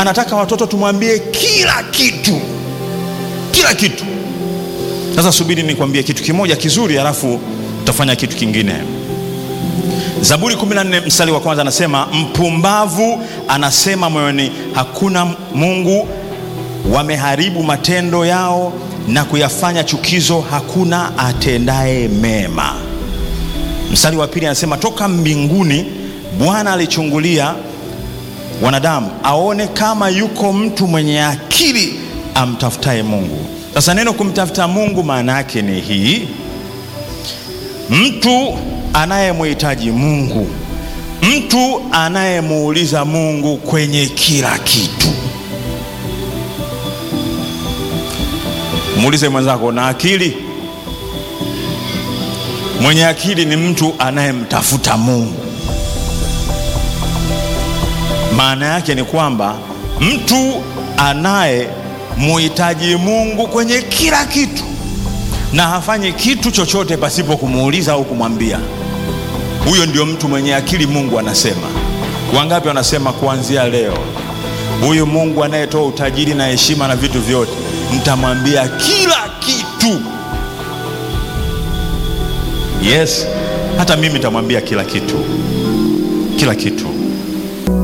anataka watoto tumwambie kila kitu, kila kitu. Sasa subiri nikwambie kitu kimoja kizuri, halafu utafanya kitu kingine. Zaburi 14 mstari wa kwanza anasema, mpumbavu anasema moyoni, hakuna Mungu. Wameharibu matendo yao na kuyafanya chukizo, hakuna atendaye mema. Mstari wa pili anasema, toka mbinguni Bwana alichungulia wanadamu aone kama yuko mtu mwenye akili amtafutaye Mungu. Sasa neno kumtafuta Mungu maana yake ni hii, mtu anayemhitaji Mungu, mtu anayemuuliza Mungu kwenye kila kitu. Muulize mwenzako, na akili? Mwenye akili ni mtu anayemtafuta Mungu. Maana yake ni kwamba mtu anayemuhitaji Mungu kwenye kila kitu na hafanyi kitu chochote pasipo kumuuliza au kumwambia. Huyo ndio mtu mwenye akili. Mungu anasema. Wangapi wanasema kuanzia leo, huyu Mungu anayetoa utajiri na heshima na vitu vyote, nitamwambia kila kitu. Yes, hata mimi nitamwambia kila kitu, kila kitu.